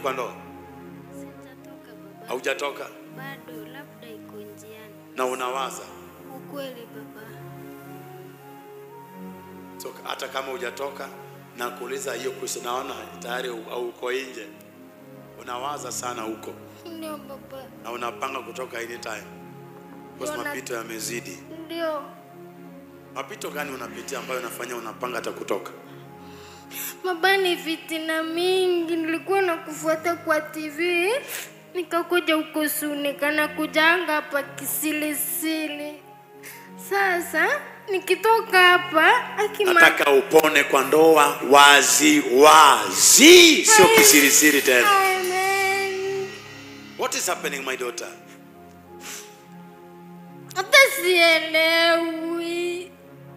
kwa ndoa? Sijatoka baba. Haujatoka Bado labda iko njiani. na unawaza Ukweli baba. so, hata kama hujatoka na kuuliza hiyo kuhusu, naona tayari u- au uko nje, unawaza sana huko Ndio baba. na unapanga kutoka anytime because Ndio na- mapito yamezidi. Ndio. Mapito gani unapitia ambayo unafanya unapanga hata kutoka? Baba, ni fitina mingi. Nilikuwa nakufuata kwa TV, nikakuja huko Sunika, kujanga hapa kisilisili. Sasa nikitoka hapa akima Nataka upone kwa ndoa wazi wazi, sio kisirisiri tena. Amen. What is happening my daughter? Hata sielewi.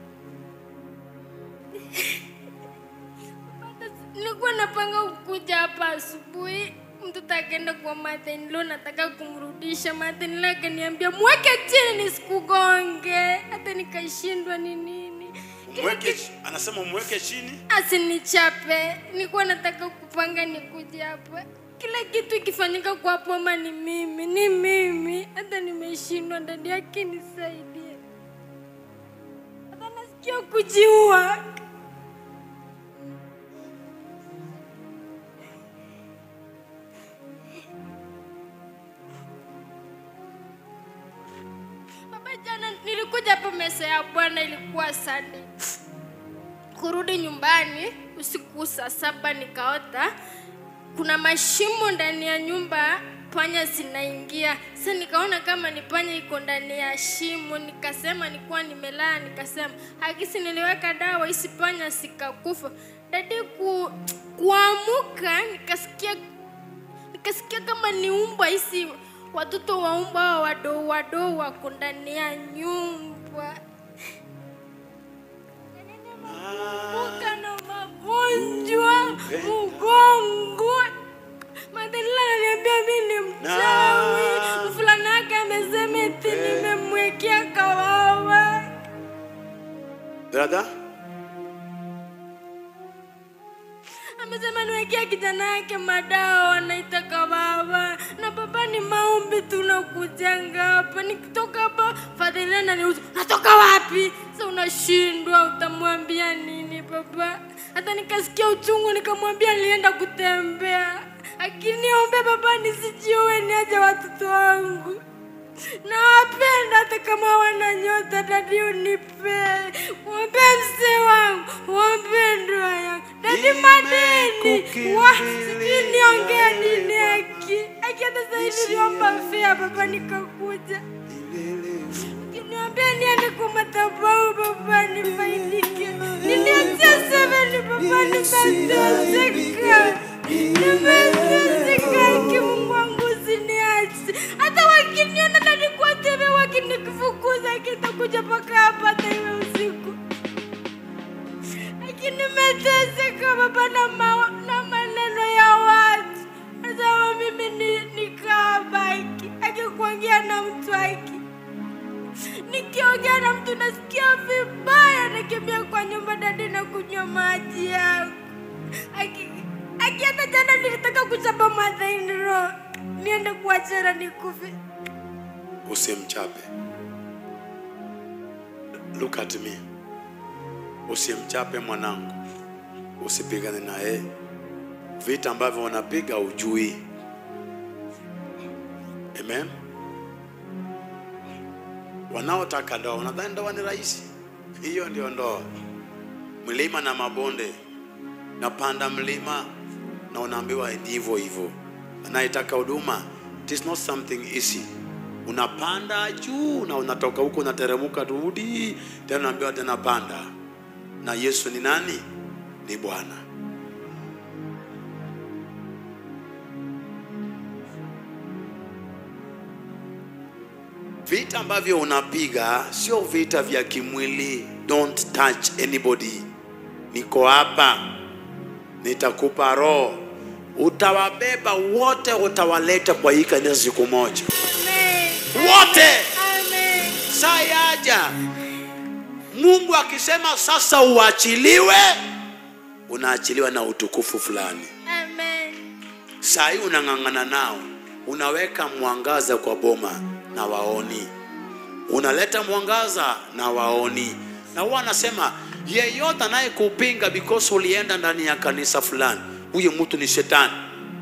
Nilikuwa napanga kukuja hapa asubuhi, mtoto akaenda kwa Martin nataka kumrudisha. Martin akaniambia mweke chini nisikugonge, hata nikashindwa ni nini. Kila Umweke, kitu- anasema umweke chini. asinichape. Nilikuwa nataka kupanga nikuje hapa, kila kitu ikifanyika kwa poma ni mimi, ni mimi. Hata nimeshindwa, ndani yake nisaidie. Hata nasikia kujiua. Baba, jana nilikuja hapa mesa ya Bwana, ilikuwa Sunday kurudi nyumbani usiku saa saba nikaota kuna mashimo ndani ya nyumba panya zinaingia sasa nikaona kama ni panya iko ndani ya shimo nikasema nikuwa nimelala nikasema hakisi niliweka dawa hisi panya sikakufa dadi ku, kuamuka nikasikia nikasikia kama ni umbwa hisi watoto wa umbwa hawa wadoo wadoo wako ndani ya nyumba kuanguka na magonjwa mgongo. Madelila ananiambia mi ni mchawi, mfulana yake amesema eti nimemwekea kawawa. Brother, Amesema niwekea kijana yake madawa wanaita kawawa, na baba ni maombi tunakujanga hapa. Nikitoka hapa Fadhila ananiuliza natoka wapi? Sasa unashindwa, utamwambia nini baba? Hata nikasikia uchungu, nikamwambia nilienda kutembea, akiniombe baba nisijiue, niaje watoto wangu nawapenda hata kama wana nyota, dadi unipe, mwombe mzee wangu, mwombe ndoa yangu, dadi madeni wa sijui niongea nini aki aki, hata sahivi niomba fea baba, nikakuja Ukiniambia niende kwa madhabahu baba nifaidike, niliachia seveni baba, nimeteseka, nimeteseka, aki Mungu wangu usiniache. Hata wakiniona na nikuwa tebe, wakinifukuza kitakuja mpaka hapa hata iwe usiku. Lakini nimeteseka baba na, ma, na maneno ya watu. Nasema mimi ni nikabaki akikuongea na mtu aki nikiongea na mtu nasikia vibaya, nakimbia kwa nyumba dadi na kunywa maji yangu. Aki aki, hata jana nilitaka kuchapa madhainro niende kuachana nikufe. usimchape. Look at me. Usimchape mwanangu, usipigane naye. Vita ambavyo wanapiga ujui. Amen. Wanaotaka ndoa wanadhani ndoa ni rahisi. Hiyo ndio ndoa, mlima na mabonde. Napanda mlima na unaambiwa ni hivyo hivyo. Anayetaka huduma, it is not something easy. Unapanda juu na unatoka huko unateremka, rudi tena, unaambiwa tena panda. Na Yesu ni nani? Ni Bwana. Vita ambavyo unapiga sio vita vya kimwili. Don't touch anybody. Niko hapa, nitakupa roho, utawabeba wote, utawaleta kwa hii kanisa siku moja, Amen. wote. Amen. Saa yaja Mungu akisema sasa uachiliwe, unaachiliwa na utukufu fulani. Amen. saa hii unang'ang'ana nao unaweka mwangaza kwa boma na waoni unaleta mwangaza na waoni na huwa anasema yeyote anayekupinga because ulienda ndani ya kanisa fulani huyo mtu ni shetani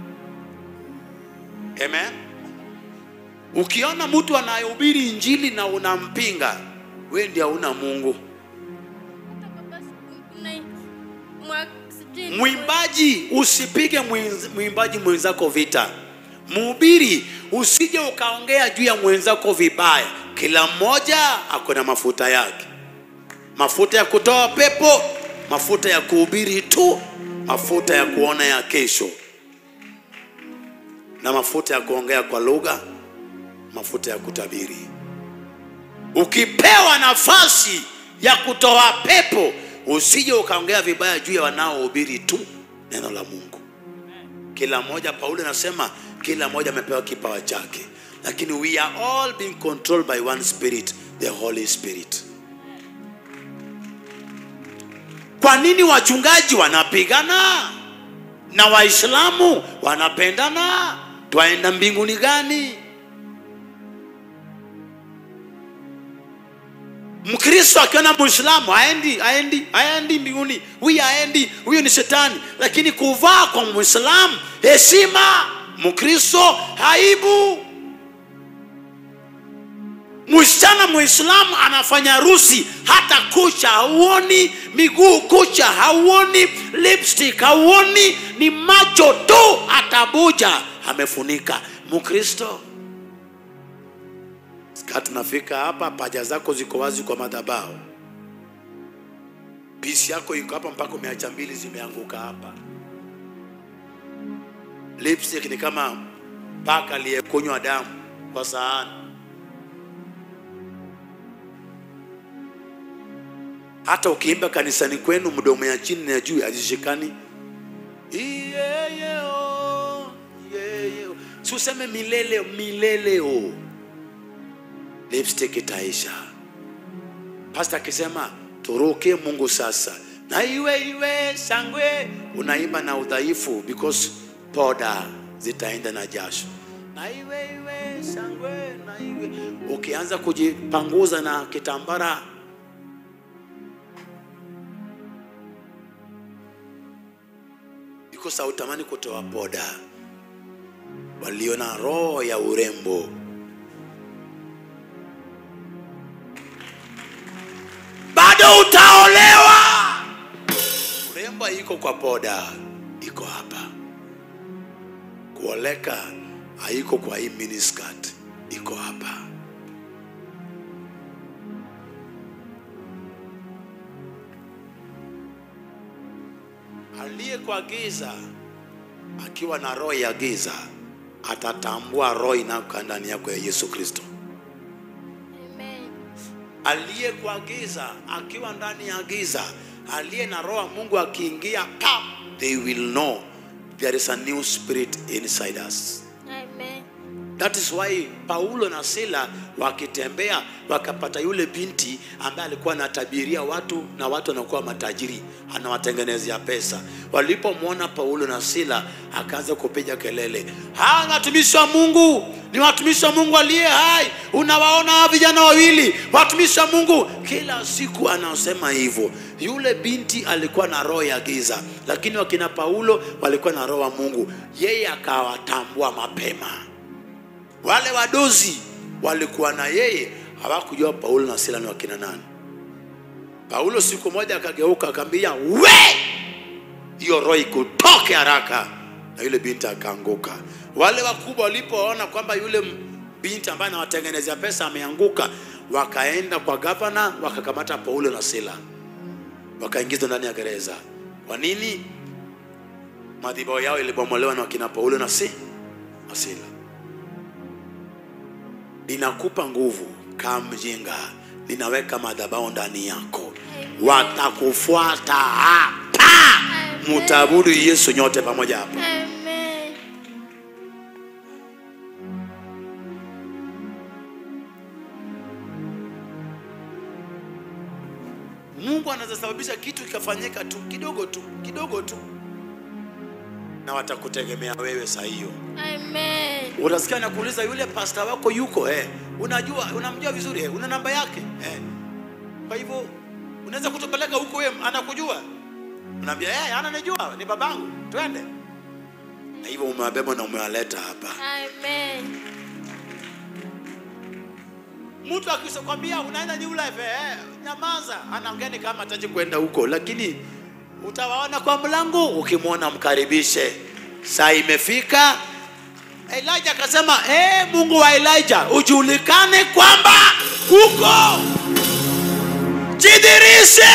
amen ukiona mtu anayehubiri injili na unampinga we ndi hauna mungu Hata baba kuna mwa- sijui- mwimbaji usipige mwenz- mwimbaji mwenzako vita mhubiri usije ukaongea juu ya mwenzako vibaya kila mmoja ako na mafuta yake mafuta ya kutoa pepo mafuta ya kuhubiri tu mafuta ya kuona ya kesho na mafuta ya kuongea kwa lugha mafuta ya kutabiri ukipewa nafasi ya kutoa pepo usije ukaongea vibaya juu ya wanaohubiri tu neno la mungu kila mmoja paulo anasema kila mmoja amepewa kipawa chake lakini we are all being controlled by one spirit the holy spirit kwa nini wachungaji wanapigana na waislamu wanapendana twaenda mbinguni gani mkristo akiona muislamu aendi aendi aendi mbinguni huyu aendi huyu ni shetani lakini kuvaa kwa muislamu heshima mkristo aibu msichana muislamu anafanya harusi hata kucha hauoni miguu kucha hauoni lipstick hauoni ni macho tu atabuja amefunika mkristo Sikati nafika hapa, paja zako ziko wazi kwa madhabahu, pisi yako iko hapa mpaka umeacha mbili zimeanguka hapa. Lipstick ni kama paka aliyekunywa damu kwa sahani. Hata ukiimba kanisani kwenu, mdomo ya chini na ya juu hazishikani. Iyeyeo, iyeyeo. Si useme milele mileleo lipstick itaisha. Pastor akisema turuke Mungu sasa, na iwe iwe shangwe, unaimba na udhaifu because poda zitaenda na jasho. Na iwe iwe shangwe, na iwe ukianza kujipanguza na kitambara because hautamani kutoa poda. Walio na roho ya urembo bado utaolewa. Urembo iko kwa poda, iko hapa. Kuoleka haiko kwa hii miniskirt, iko hapa. Aliye kwa giza akiwa na roho ya giza atatambua roho inayokaa ndani yako ya Yesu Kristo. Amen. aliye kwa giza akiwa ndani ya giza, aliye na roho ya Mungu akiingia, pam, they will know there is a new spirit inside us. Amen. That is why Paulo na Sila wakitembea wakapata yule binti ambaye alikuwa anatabiria watu na watu wanakuwa matajiri, anawatengenezea pesa. Walipomwona Paulo na Sila, akaanza kupiga kelele, hawa ni watumishi wa Mungu, ni watumishi wa Mungu aliye hai. Unawaona hawa vijana wawili, watumishi wa Mungu. Kila siku anasema hivyo. Yule binti alikuwa na roho ya giza, lakini wakina Paulo walikuwa na roho wa Mungu. Yeye akawatambua mapema wale wadozi walikuwa na yeye hawakujua Paulo na Sila ni wakina nani. Paulo siku moja akageuka akamwambia, we, hiyo roho ikutoke haraka, na yule binti akaanguka. Wale wakubwa walipoona kwamba yule m- binti ambaye anawatengenezea pesa ameanguka, wakaenda kwa gavana wakakamata Paulo na Sila wakaingizwa ndani ya gereza. Kwa nini? Madhabahu yao ilibomolewa na wakina Paulo na si na Sila linakupa nguvu kama mjinga, linaweka madhabahu ndani yako, watakufuata hapa. Mutabudu Yesu nyote pamoja hapa. Amen. Mungu anaweza sababisha kitu kikafanyika tu kidogo tu kidogo tu, na watakutegemea wewe saa hiyo. Amen. Utasikia nakuuliza yule pasta wako yuko eh, unajua unamjua vizuri eh, una namba yake eh. Kwa hivyo unaweza kutupeleka huko, wewe anakujua, unaambia eh, ananijua ni babangu, twende. Na hivyo umewabeba na umewaleta hapa. Amen. Mtu akikwambia unaenda New Life eh, nyamaza, anaongea ni kama hataki kwenda huko, lakini utawaona kwa mlango, ukimwona mkaribishe. Saa imefika. Elijah akasema eh, Mungu wa Elijah ujulikane kwamba huko, jidhirishe.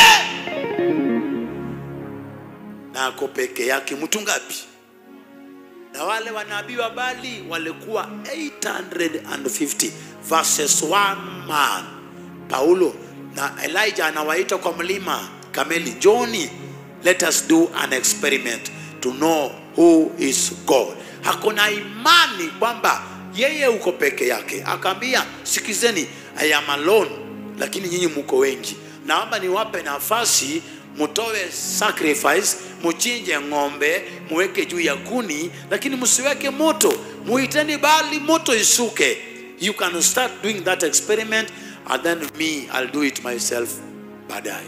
Na ako peke yake, mtu ngapi? na wale wanabii wa Bali walikuwa 850 verses one man. Paulo na Elijah anawaita kwa mlima Kameli, Joni, let us do an experiment to know who is God. Hakuna imani kwamba yeye uko peke yake. Akaambia, sikizeni, I am alone, lakini nyinyi muko wengi. Naomba niwape nafasi mutoe sacrifice, muchinje ng'ombe, muweke juu ya kuni, lakini msiweke moto. Muiteni Bali, moto isuke. You can start doing that experiment and then me I'll do it myself baadaye.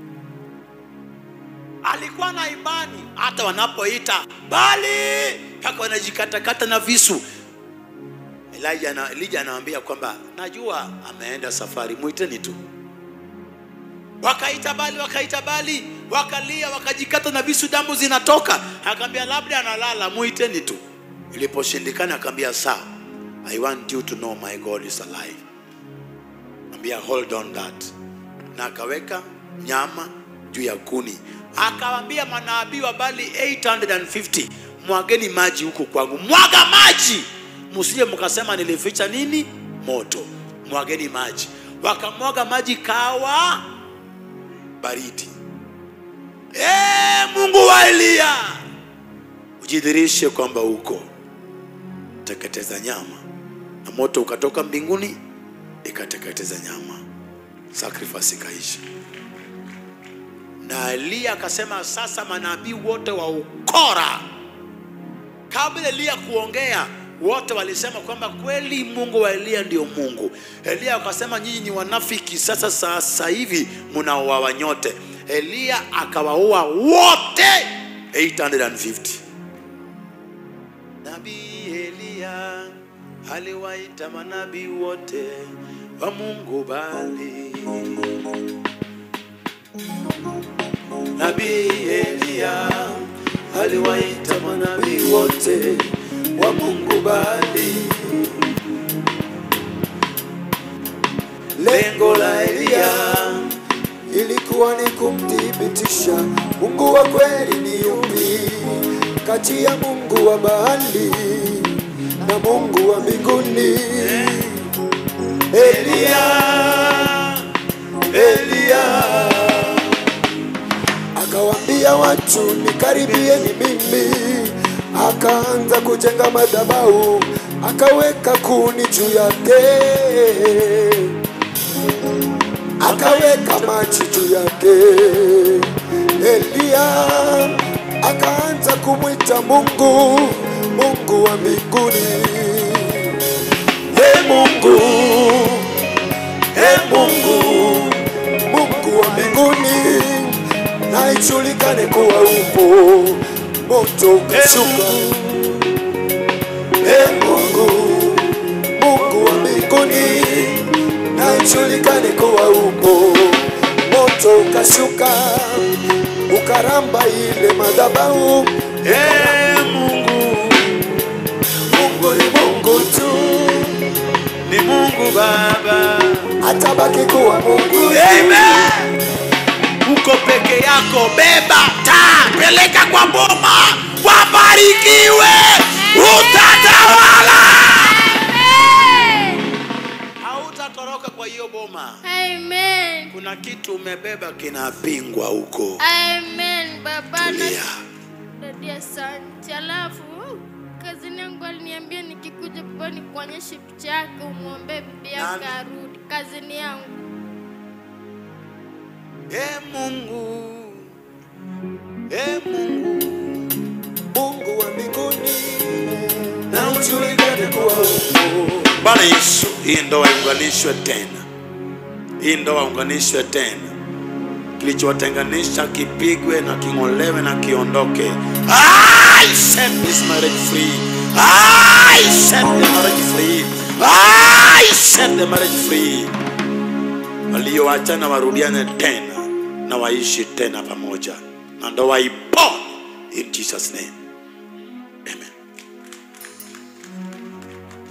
Alikuwa na imani hata wanapoita Bali mpaka wanajikatakata na visu. Elijah na Elijah anawaambia kwamba najua ameenda safari, muiteni tu wakaita Bali, wakaita Bali, wakalia, wakajikata na visu, damu zinatoka. Akaambia labda analala, muiteni tu. Iliposhindikana akaambia sawa, I want you to know my God is alive. Ambia hold on that, na akaweka nyama juu ya kuni, akawaambia manabii wa Bali 850 mwageni maji huku kwangu, mwaga maji, msije mkasema nilificha nini moto, mwageni maji. Wakamwaga maji kawa baridi. Ee Mungu wa Eliya, ujidhirishe kwamba uko teketeza nyama, na moto ukatoka mbinguni ikateketeza nyama, sacrifice ikaisha. Na Eliya akasema, sasa manabii wote wa ukora, kabla Eliya kuongea wote walisema kwamba kweli Mungu wa Eliya ndio Mungu. Eliya akasema nyinyi ni wanafiki, sasa sasa hivi mnauawa nyote. Eliya akawaua wote 850. Nabii Eliya aliwaita manabii wote wa Mungu Bali. Nabii Eliya aliwaita manabii wote wa Mungu Bali. Lengo la Eliya ilikuwa ni kumthibitisha Mungu wa kweli ni yupi kati ya Mungu wa Baali na Mungu wa mbinguni. Eliya, Eliya Akawaambia watu nikaribieni mimi, akaanza kujenga madhabahu, akaweka kuni juu yake, akaweka maji juu yake. Eliya akaanza kumwita Mungu, Mungu wa mbinguni. Ee Mungu, Ee Mungu, Mungu wa mbinguni, na ijulikane kuwa upo. Moto ukashuka. Ee Mungu, Mungu wa mbinguni, na ijulikane kuwa upo. Moto ukashuka ukaramba ile madhabahu. Ee Mungu, Mungu ni Mungu tu, ni Mungu Baba. atabaki kuwa Mungu. Amen. Uko peke yako, beba taa, peleka kwa boma, wabarikiwe, utatawala. Hautatoroka kwa hiyo boma. Amen. Kuna kitu umebeba kinapingwa huko. Amen. Baba Tulia. na Dadi, asante. Alafu kazini yangu aliniambia nikikuja baba nikuonyeshe picha yake umwombee bibi yake Nani? arudi kazini yangu. Ee Mungu, Ee Mungu, Mungu wa ujulikane kwao. Bwana Yesu, hii ndoa iunganishwe tena, hii ndoa iunganishwe tena, kilichowatenganisha kipigwe na king'olewe na kiondoke. I set this marriage free. I set the marriage free. I set the marriage free. Walioachana warudiane tena na waishi tena pamoja, na ndoa ipone in Jesus name.